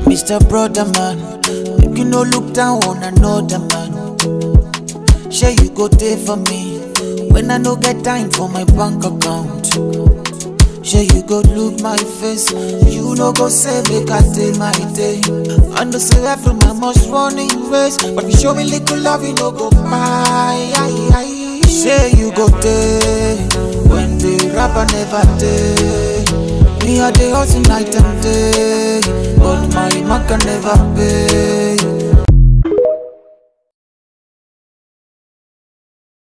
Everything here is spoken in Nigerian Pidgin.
Mr. Brother Man, make you no look down on another man. Sure you go there for me when I no get time for my bank account. Sure you go look my face, you no go say make I day my day. I know say every man must run in race, but if you show me little love, you no go buy. Say you go there when the rapper never day. Me a day hustle night and day, but my man can never pay.